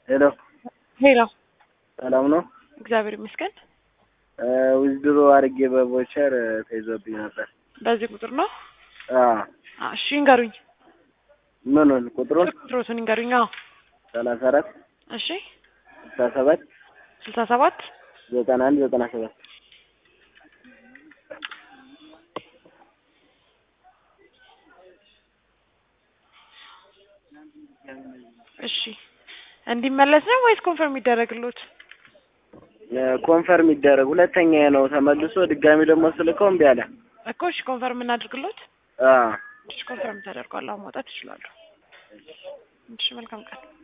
ሄሎ ሄሎ፣ ሰላም ነው? እግዚአብሔር ይመስገን። ዊዝድሮ አድርጌ በቮቸር ተይዞብኝ ነበር። በዚህ ቁጥር ነው? አዎ አዎ፣ እሺ ይንገሩኝ። ምኑን ቁጥሩን? ቁጥሮቱን ይንገሩኝ። አዎ፣ ሰላሳ አራት እሺ፣ ስልሳ ሰባት ስልሳ ሰባት ዘጠና አንድ ዘጠና ሰባት እሺ። እንዲመለስ ነው ወይስ ኮንፈርም ይደረግሎት? ኮንፈርም ይደረግ። ሁለተኛ ነው ተመልሶ ድጋሚ ደግሞ ስልከው እምቢ አለ። እኮ እሺ፣ ኮንፈርም እናድርግሎት። አዎ እሺ፣ ኮንፈርም ተደርጓል። አሁን መውጣት ይችላሉ። እሺ፣ መልካም ቀን